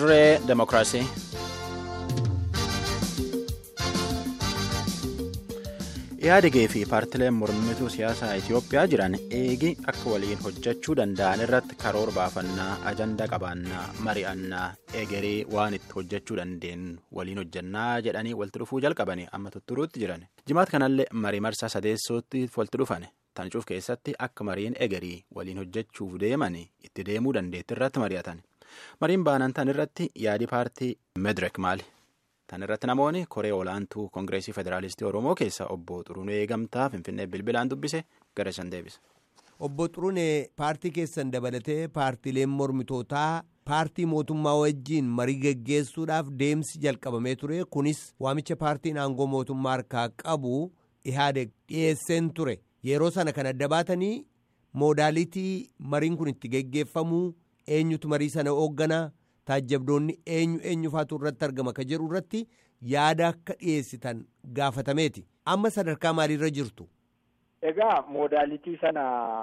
Dirree Demokiraasii. Ihaadigee fi paartileen mormituu siyaasaa Itoophiyaa jiran eegi akka waliin hojjechuu danda'an irratti karoora baafannaa, ajanda qabaannaa, mari'annaa, egeree waan itti hojjechuu dandeenyu waliin hojjannaa jedhanii walitti dhufuu jalqabanii amma tutturuutti jiran. Jimaata kanallee marii marsaa sadeessootti walitti dhufan. Tancuuf keessatti akka mariin egerii waliin hojjechuuf deeman itti deemuu dandeetti irratti mari'atan. Mariin baanan tan irratti yaadi paartii Medirek maali? Tan irratti namoonni koree olaantuu Koongireesii Federaalistii Oromoo keessa obbo Xurunee Gamtaa Finfinnee bilbilaan dubbise gara isaan deebise. Obbo Xurunee paartii keessan dabalatee paartiileen mormitootaa paartii mootummaa wajjiin marii geggeessuudhaaf deemsi jalqabamee ture. Kunis waamicha paartiin aangoo mootummaa harkaa qabu Ihaadeg dhiyeesseen ture. Yeroo sana kan adda baatanii moodaalitii mariin kun itti geggeeffamuu eenyutu marii sana hoogganaa taajjabdoonni eenyu eenyufaatu irratti argama ka jedhu irratti yaada akka dhiyeessitan gaafatameeti. Amma sadarkaa maaliirra jirtu? Egaa moodaalitii sana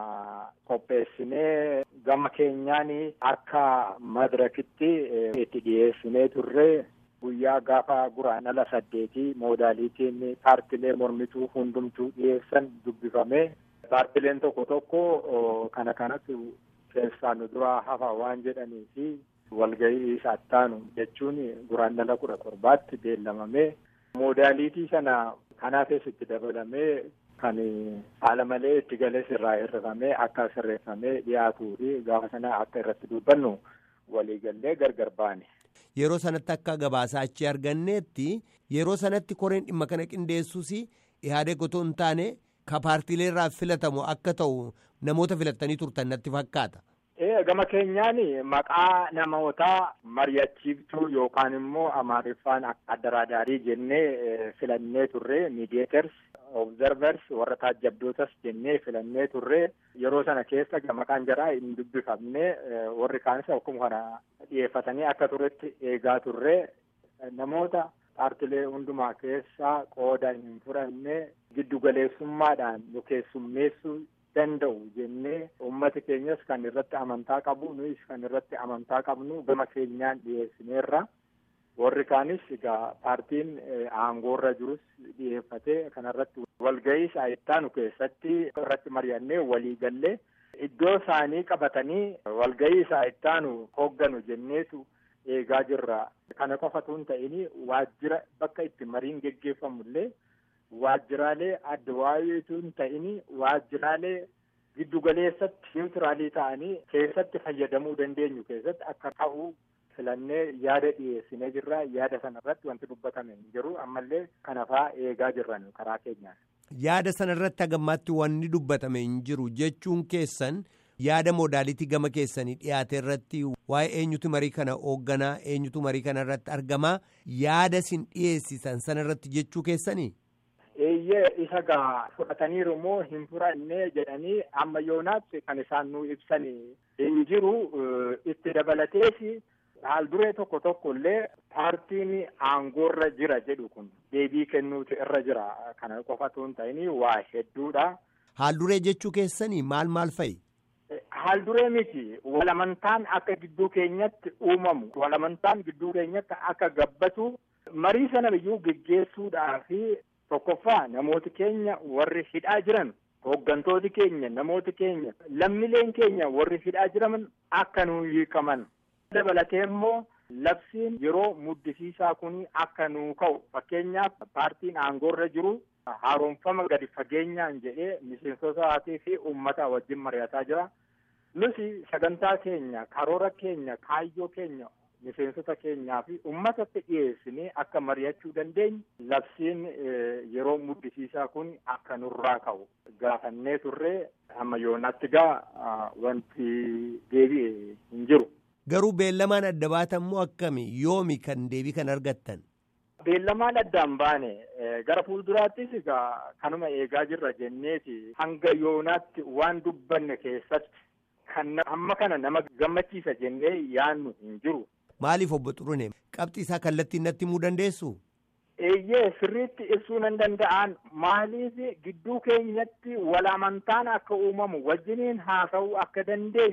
qopheessinee gama keenyaan akka madirakitti itti dhiyeessinee turre guyyaa gaafa guraandhala saddeetii moodaalitiin paartilee mormituu hundumtuu dhiyeessan dubbifamee paartileen tokko tokko kana kanatti keessaa nu duraa hafa waan jedhanii fi walgahii saattaanu jechuun guraandhala kudha torbaatti beellamamee moodaalitii sana kanaafis itti dabalamee kan haala malee itti galees irraa hirrifamee akka sirreeffamee dhiyaatuu fi gaafa sana akka irratti dubbannu waliigallee gargar baane. Yeroo sanatti akka gabaasaa achi arganneetti yeroo sanatti koreen dhimma kana qindeessuus Ihaadeg otoo hin taane ka paartiilee irraa filatamu akka ta'u namoota filattanii turtan natti fakkaata. Gama keenyaan maqaa namootaa mari'achiiftuu yookaan immoo amaariffaan addaraadaarii jennee filannee turre miidiyeeters obzervers warra taajjabdootas jennee filannee turre yeroo sana keessa maqaan jaraa hin dubbifamne warri kaanis akkuma kana dhiyeeffatanii akka turetti eegaa turre namoota paartilee hundumaa keessaa qooda hin fudhanne giddugaleessummaadhaan nu keessummeessuu danda'u jennee uummati keenyas kan irratti amantaa qabu nuyis kan irratti amantaa qabnu gama keenyaan dhiyeessineerra warri kaanis egaa paartiin aangoorra jirus dhiyeeffatee kanarratti walgahii saayittaanu keessatti irratti mari'annee waliigallee iddoo isaanii qabatanii walgahii saayittaanu hoogganu jenneetu eegaa jirra kana qofatu hin ta'in waajjira bakka itti mariin geggeeffamullee waajjiraalee adda waayeetu hin ta'in waajjiraalee giddugaleessatti niwutiraalii ta'anii keessatti fayyadamuu dandeenyu keessatti akka ta'u filannee yaada dhiyeessinee jirra yaada sanarratti wanti dubbatame hin jiru ammallee kanafaa eegaa jirran karaa keenyaan. Yaada sanarratti hagammaatti wanni dubbatame hin jiru jechuun keessan yaada moodaalitii gama keessanii dhiyaate irratti waa'ee eenyutu marii kana hoogganaa eenyutu marii kana irratti argamaa yaada isin dhiyeessisan sanarratti jechuu keessanii. eeyyee isa gaa fudhataniiru moo hin fudhanne jedhanii amma yoonaatti kan isaan nu ibsan hin jiru itti dabalatees haal duree tokko tokko illee paartiin aangoorra jira jedhu kun deebii kennuutu irra jira kana qofatu hin ta'in waa hedduudha. Haal duree jechuu keessanii maal maal fa'i? Haal duree miti walamantaan akka gidduu keenyatti uumamu walamantaan gidduu keenyatti akka gabbatu marii sana biyyuu geggeessuudhaafi tokkoffaa namooti keenya warri hidhaa jiran hooggantooti keenya namooti keenya lammileen keenya warri hidhaa jiran akka nuu hiikaman dabalatee immoo labsiin yeroo muddisiisaa kun akka nuu ka'u fakkeenyaaf paartiin aangoorra jiru haaromfama gadi fageenyaan jedhee miseensotaatii fi uummata wajjin mari'ataa jira nuti sagantaa keenya karoora keenya kaayyoo keenya miseensota keenyaa fi uummatatti dhiyeessinee akka mari'achuu dandeenyu labsiin yeroo muddisiisaa kun akka nurraa ka'u gaafannee turre amma yoonaatti gaa wanti deebi'e hin jiru. Garuu beellamaan adda baatan moo akkami yoomi kan deebii kan argattan? Beellamaan addaan baane gara fuulduraattis egaa kanuma eegaa jirra jenneeti hanga yoonaatti waan dubbanne keessatti kan amma kana nama gammachiisa jennee yaannu hin jiru. Maaliif obbo Xurune qabxii isaa kallattiin natti himuu dandeessu? Eeyyee sirriitti ibsuu nan danda'an maaliif gidduu keenyatti wal amantaan akka uumamu wajjiniin haasa'uu akka dandeenyu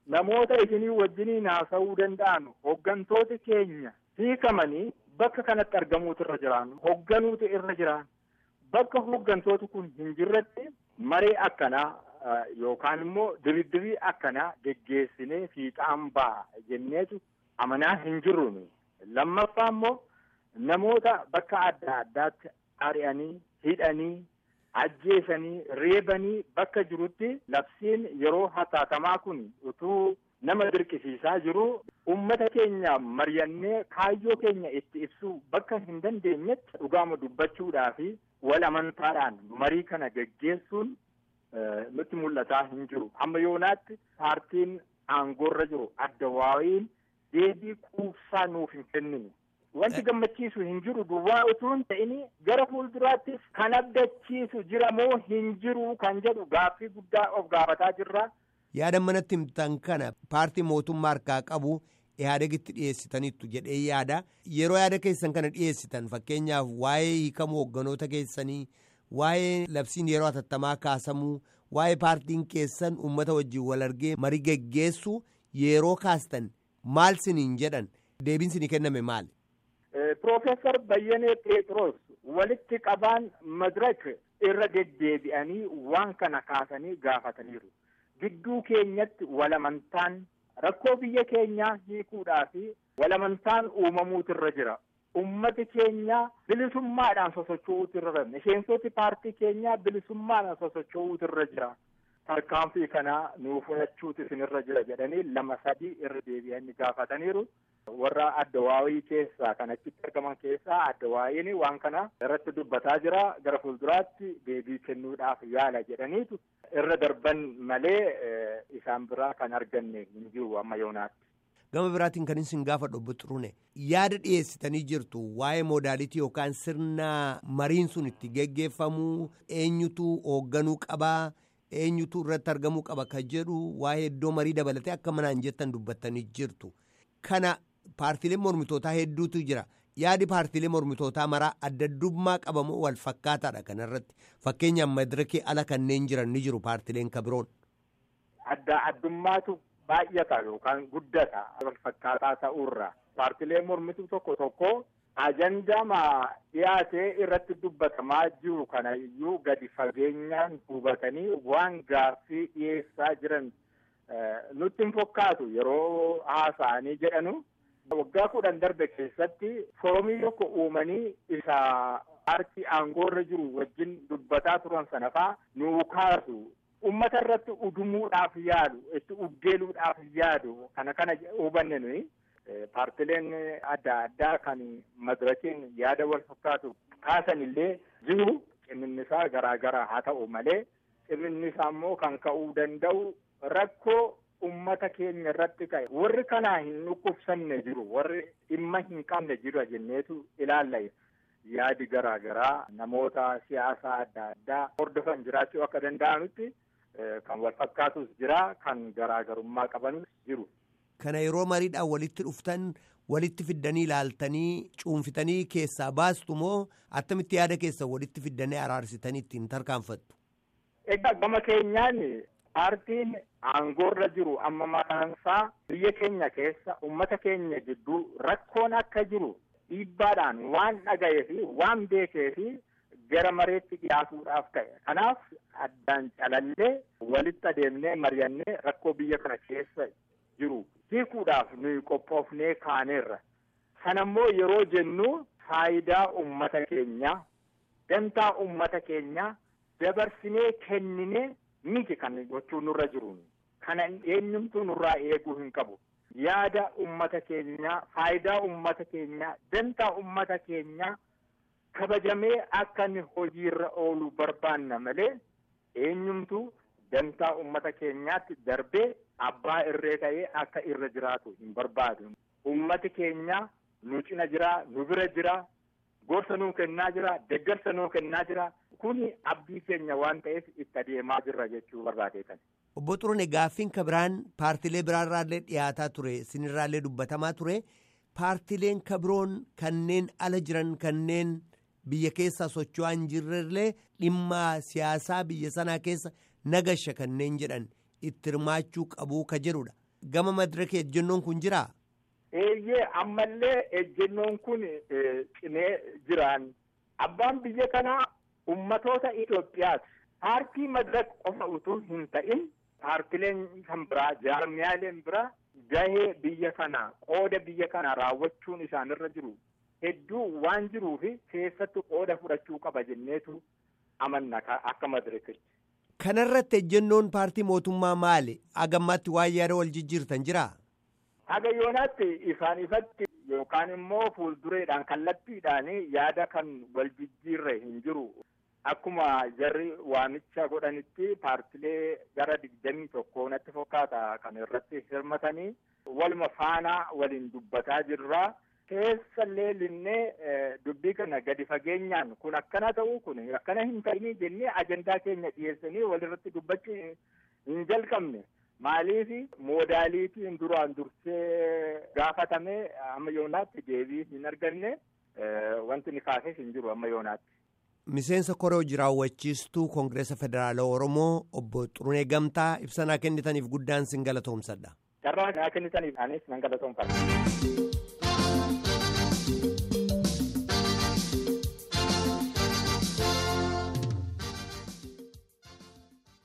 namoota isinii wajjiniin haasa'uu danda'an hooggantooti keenya hiikamanii bakka kanatti argamuutu irra jiraan hoogganuutu irra jiraan bakka hooggantooti kun hin jirretti maree akkanaa yookaan immoo diridirii akkanaa geggeessinee fiixaan ba'a jenneetu amanaa hin jirruun lammaffaa immoo namoota bakka adda addaatti ari'anii hidhanii ajjeesanii reebanii bakka jirutti labsiin yeroo hatattamaa kun utuu nama dirqisiisaa jiru ummata keenya mari'annee kaayyoo keenya itti ibsuu bakka hin dandeenyetti dhugaama dubbachuudhaa fi wal amantaadhaan marii kana geggeessuun nutti mul'ataa hin jiru amma yoonaatti paartiin aangoorra jiru adda waa'iin deebii quubsaa nuuf hin kennine. Wanti gammachiisu hin jiru duwwaa utuu hin ta'in gara fuulduraattis kan abdachiisu jira moo hin jiru kan jedhu gaaffii guddaa of gaafataa jirra. Yaada manatti himtan kana paartii mootummaa harkaa qabu ihaadegitti dhiyeessitaniittu jedhee yaada yeroo yaada keessan kana dhiyeessitan fakkeenyaaf waa'ee hiikamuu hoogganoota keessanii waa'ee labsiin yeroo hatattamaa kaasamuu waa'ee paartiin keessan uummata wajjin wal argee marii geggeessu yeroo kaastan maal siniin jedhan deebiin sinii kenname maali. Piroofeesar Bayyanee Pheexroos walitti qabaan madirak irra deddeebi'anii waan kana kaasanii gaafataniiru. Gidduu keenyatti walamantaan rakkoo biyya keenyaa hiikuudhaa fi walamantaan uumamuutu irra jira. Ummati keenya bilisummaadhaan sosocho'uutu irra jira. Miseensoti paartii keenyaa bilisummaadhaan sosocho'uutu irra jira. Tarkaanfii kanaa nuu fudhachuutu isinirra jira jedhanii lama sadii irra deebi'anii gaafataniiru. warra adda waa'ii keessaa kan achitti argaman keessaa adda waa'iin waan kana irratti dubbataa jira gara fuulduraatti deebii kennuudhaaf yaala jedhaniitu irra darban malee isaan biraa kan arganne hin jiru amma yoonaatti. Gama biraatiin kan isin gaafa dhobbo xurune yaada dhiyeessitanii jirtu waa'ee moodaalitii yookaan sirna mariin sun itti geggeeffamuu eenyutu hoogganuu qabaa eenyutu irratti argamuu qaba kan jedhu waa'ee iddoo marii dabalatee akka manaan jettan dubbattanii jirtu. Kana paartiilee mormitootaa hedduutu jira yaadi paartiilee mormitootaa maraa adda addummaa qabamoo wal fakkaataadha kanarratti fakkeenyaaf madirakii ala kanneen jiran ni jiru paartiileen kabiroon. Adda addummaatu baay'ata yookaan guddata wal fakkaataa ta'urra paartiilee mormituu tokko tokko ajandaama dhiyaatee irratti dubbatamaa jiru kana iyyuu gadi fageenyaan hubatanii waan gaaffii dhiyeessaa jiran nutti hin fakkaatu yeroo haasa'anii jedhanu. waggaa kudhan darbe keessatti foorumii tokko uumanii isa paartii aangoorra jiru wajjin dubbataa turan sana faa nuu kaasu ummata irratti udumuudhaaf yaadu itti uddeeluudhaaf yaadu kana kana hubanne nuyi paartileen adda addaa kan madirakiin yaada wal fakkaatu kaasan illee jiru cimminnisaa garaa garaa haa ta'u malee cimminnisaa immoo kan ka'uu danda'u rakkoo ummata keenya irratti ka'e warri kanaa hin dhukkubsanne jiru warri dhimma hin qabne jiru jenneetu ilaalla yaadi garaa garaa namoota siyaasaa adda addaa hordofan jiraachuu akka danda'anutti kan wal fakkaatus jira kan garaagarummaa qabanus jiru. Kana yeroo mariidhaan walitti dhuftan walitti fiddanii ilaaltanii cuunfitanii keessaa baastu moo attamitti yaada keessa walitti fiddanii araarsitanii ittiin tarkaanfattu? Egaa gama keenyaan paartiin aangoorra jiru amma maqaansaa biyya keenya keessa ummata keenya gidduu rakkoon akka jiru dhiibbaadhaan waan dhaga'ee fi waan beekee fi gara mareetti dhiyaatuudhaaf ta'e kanaaf addaan calallee walitti adeemnee mari'annee rakkoo biyya kana keessa jiru hiikuudhaaf nuyi qophoofnee kaaneerra sanammoo yeroo jennu faayidaa ummata keenyaa dantaa ummata keenyaa dabarsinee kenninee miti kan gochuun nurra jiru kana eenyumtuu nurraa eeguu hin qabu yaada ummata keenyaa faayidaa ummata keenyaa dantaa ummata keenyaa kabajamee akka inni hojiirra oolu barbaanna malee eenyumtuu dantaa ummata keenyaatti darbee abbaa irree ta'ee akka irra jiraatu hin barbaadu ummati keenyaa nu cina jira nu bira jira gorsa nuu kennaa jira deggarsa nuu kennaa jira kuni abdii keenya waan ta'eef itti adeemaa jirra jechuu barbaadeetan. Obbo Xurune gaaffiin ka biraan paartilee biraarraallee dhiyaataa ture sinirraallee dubbatamaa ture paartileen ka biroon kanneen ala jiran kanneen biyya keessaa socho'aa hin jirrellee dhimma siyaasaa biyya sanaa keessa nagasha kanneen jedhan itti hirmaachuu qabuu ka jedhudha. gama madiraka ejjennoon kun jiraa? Eeyyee ammallee ejjennoon kun cimee jiraan abbaan biyya kanaa ummatoota Itoophiyaati. Paartii madirak qofa utuu hin ta'in paartileen kan biraa jaarmiyaaleen biraa gahee biyya kanaa qooda biyya kanaa raawwachuun isaanirra jiru hedduu waan jiruufi keessattuu qooda fudhachuu qaba jenneetu amanna akka madirakitti. Kanarratti ejjennoon paartii mootummaa maali? Agammaatti waan yaada wal jijjiirtan jiraa? Haga yoonaatti ifaan ifatti yookaan immoo fuuldureedhaan kallattiidhaan yaada kan wal jijjiirre hin jiru. Akkuma jarri waamicha godhanitti paartilee gara digdamii tokko natti fakkaata kan irratti hirmatanii waluma faana waliin dubbataa jirra. Keessallee linnee dubbii kana gadi fageenyaan kun akkana ta'uu kun akkana hin ta'inii jennee ajandaa keenya dhiyeessanii walirratti dubbachuu hin jalqabne. Maaliif moodaaliitiin duraan dursee gaafatame amma yoonaatti deebii hin arganne wanti ni kaasee hin jiru amma yoonaatti. Miseensa koree hojii raawwachiistuu Koongireesa Federaalaa Oromoo obbo Xurunee Gamtaa ibsanaa kennitaniif guddaan sin galatoomsadha. Carraa naa kennitaniif anis nan galatoomfadha.